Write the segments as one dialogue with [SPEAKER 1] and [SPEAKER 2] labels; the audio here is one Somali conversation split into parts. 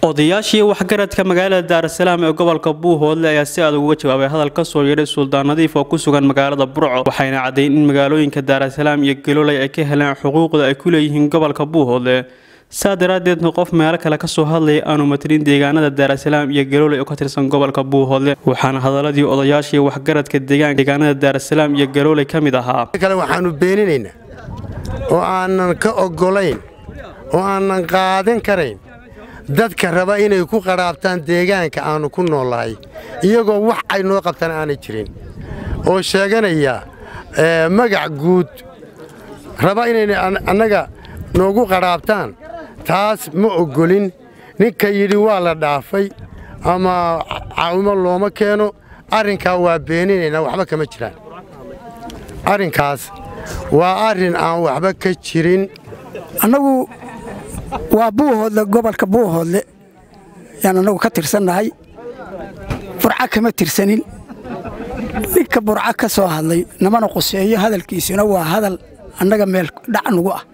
[SPEAKER 1] odayaashii waxgaradka magaalada daarasalaam ee gobolka buuhoodle ayaa si adag uga jawaabay hadal ka soo yeedhay suldaan nadiif oo ku sugan magaalada burco waxayna caddayn in magaalooyinka daarasalaam iyo galoley ay ka heleen xuquuqda ay ku leeyihiin gobolka buuhoodle saa daraaddeedna qof meelo kale kasoo hadlaya aanu matalin deegaanada daarasalaam iyo galoley oo ka tirsan gobolka buuhoodle waxaana hadaladii odayaashii waxgaradka deegaanada daarasalaam iyo galoley ka mid ahaa
[SPEAKER 2] kale waxaannu beeninaynaa oo aanan ka oggolayn oo aanan qaadan karayn dadka raba inay ku qadhaabtaan deegaanka aannu ku noollahay iyagoo wax ay noo qabtaan aanay jirin oo sheeganaya magac guud raba inayna annaga noogu qadhaabtaan taas ma oggolin ninka yidhi waa la dhaafay ama caawimo looma keeno arrinkaa waa beeninaynaa waxba kama jiraan arrinkaas waa arrin aan waxba ka jirin
[SPEAKER 3] annagu waa buuhoodle gobolka buuhoodle yaan annagu ka tirsannahay burca kama tirsanin ninka burca ka soo hadlay namana quseeyo hadalkiisuna waa hadal annaga meel dhac nugu ah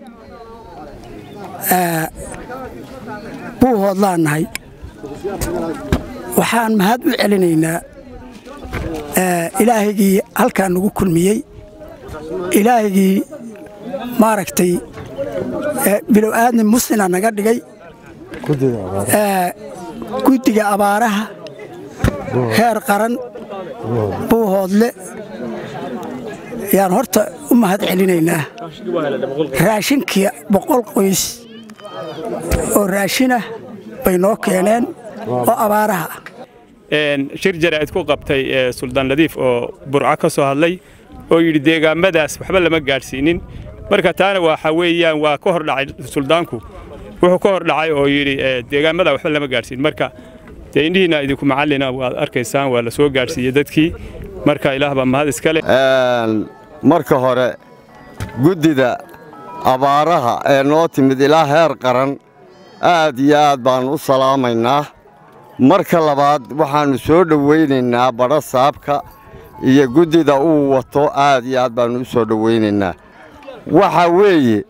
[SPEAKER 3] buuhoodlaan nahay waxaan mahad u celinaynaa ilaahigii halkaa nagu kulmiyey ilaahigii maaragtay bilow aadmi muslina naga dhigay guddiga abaaraha heer qaran buuhoodle yaan horta u mahad celinaynaa raashinkii boqol qoys oo raashinah bay noo keeneen oo abaaraha
[SPEAKER 4] ah shir jaraa'id ku qabtay suldaan nadiif oo burco ka soo hadlay oo yidhi deegaamadaas waxba lama gaadhsiinin marka taana waxa weeyaan waa ka hor dhacay suldaanku wuxuu ka hor dhacay oo yidhi deegaamada waxba lama gaadhsiin marka dee indhihiinna idinku macallina waad arkaysaan waa la soo gaadhsiiyey dadkii marka ilaah baa mahad iska leh
[SPEAKER 5] marka hore guddida abaaraha ee noo timid ilaa heer qaran aad iyo aad baannu u salaamaynaa marka labaad waxaannu soo dhowaynaynaa badho saabka iyo guddida uu wato aad iyo aad baannu u soo dhowaynaynaa waxaa weeye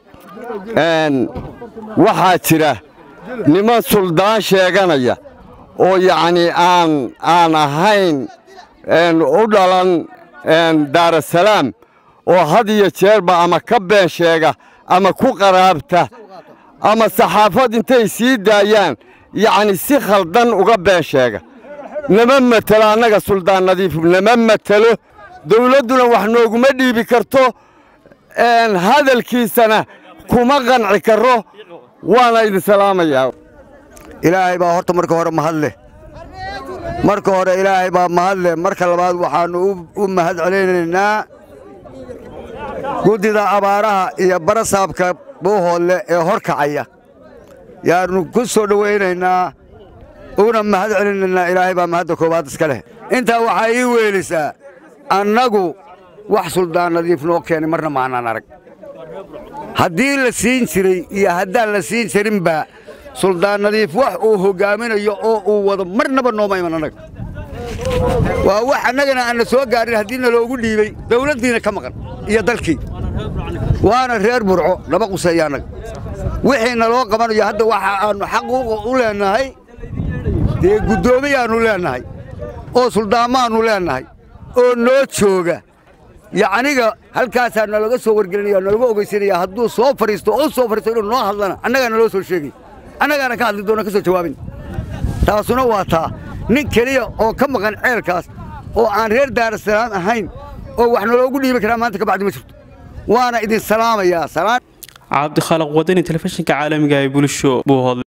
[SPEAKER 5] waxaa jira niman suldaan sheeganaya oo yacnii aan aan ahayn u dhalan daarasalaam oo had iyo jeerba ama ka been sheega ama ku qaraabta ama saxaafad intay sii daayaan yacni si khaldan uga been sheega nama matelo annaga suldaan nadiifu nama matelo dawladduna wax nooguma dhiibi karto hadalkiisana kuma qanci karro waana idin salaamayaa
[SPEAKER 6] ilaahay baa horta marka hore mahad leh marka hore ilaahay baa mahad leh marka labaad waxaannu u mahad celinaynaa guddida abaaraha iyo barasaabka buuhoodle ee hor kacaya yaannu ku soo dhowaynaynaa una mahad celinaynaa ilaahay baa mahadda koowaad iska leh intaa waxaa ii weelisaa annagu wax suldaan nadiif noo keenay marna maanaan arag haddii la siin jiray iyo haddaan la siin jirinba suldaan nadiif wax uu hoggaaminayo oo uu wado marnaba nooma iman annaga waa wax annagana aanna soo gaarin haddii naloogu dhiibey dawladdiina ka maqan iyo dalkii waana reer burco laba quseeya annaga wixii naloo qabanayo hadda waxa aannu xaquuqa u leennahay dee guddoomiyaannu leennahay oo suldaamaannu leennahay oo noo jooga yacniga halkaasaa nalaga soo wargelinaya nalaga ogeysanaya hadduu soo fadhiisto oo soo fadhiisto inuu noo hadlana annagaa naloo soo sheegay annagaana ka hadli doona ka soo jawaabin taasuna waa taa nin keliya oo ka maqan ceelkaas oo aan reer daarasalaam ahayn oo wax naloogu dhiibi karaa maanta ka bacdi ma jirto waana idin salaamayaa
[SPEAKER 1] cabdikhaaliq wadani telefishinka caalamiga ee bulsho buuhoodle